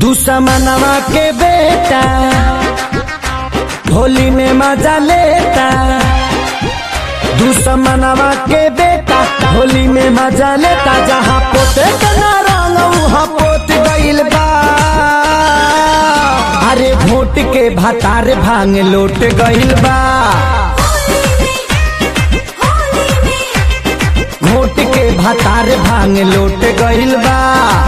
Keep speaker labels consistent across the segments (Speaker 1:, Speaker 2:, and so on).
Speaker 1: दुश्मनवा के बेटा होली में मजा लेता दुश्मनवा के बेटा होली में मजा लेता जहाँ पोते के ना रंग वहाँ पोत गइल बा अरे भोट के भतार भांग लोट गइल बा घोट के भतार भांग लोट गइल बा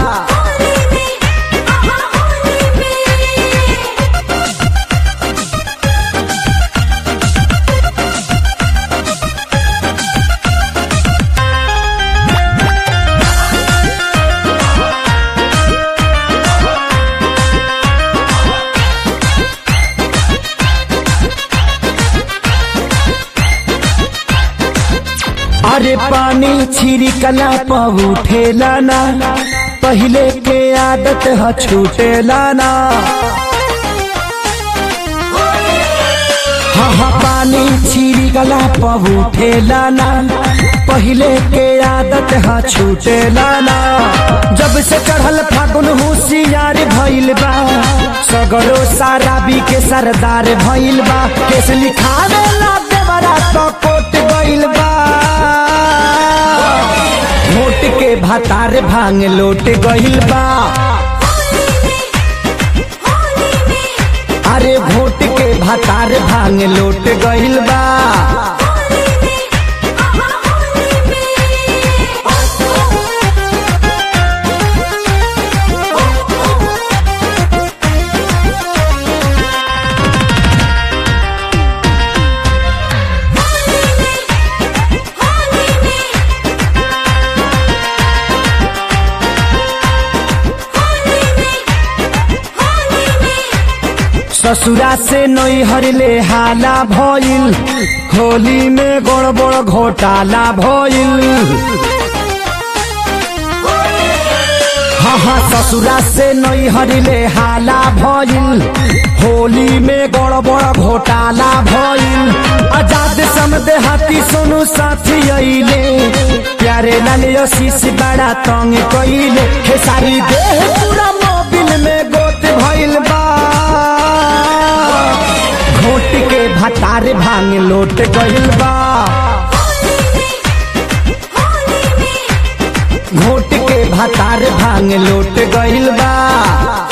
Speaker 1: अरे पानी छिड़कला पर उठेला ना पहले के आदत ह छूटेला ना हाँ हाँ पानी छिड़कला पर उठेला ना पहले के आदत ह छूटेला ना जब से चढ़ल फागुन होशियार भइल बा सगरो सारा बी के सरदार भइल बा केस लिखावे ला देवरा तो कोट गइल बा मोट के भातार भांग लोट गइल बा अरे भोट के भातार भांग लोट गइल बा ससुरा से नैहर ले हाला भइल होली में गड़बड़ घोटाला भइल हाँ हाँ ससुरा से नैहर ले हाला भइल होली में गड़बड़ घोटाला भइल आजाद समदे हाथी सोनू साथी अइले प्यारे लाल शीश बड़ा तंग कइले खेसारी देह पूरा मोबिल में गोत भइल बा घोट के भतार भांग लोट गइल बा घोट के भतार भांग लोट गइल बा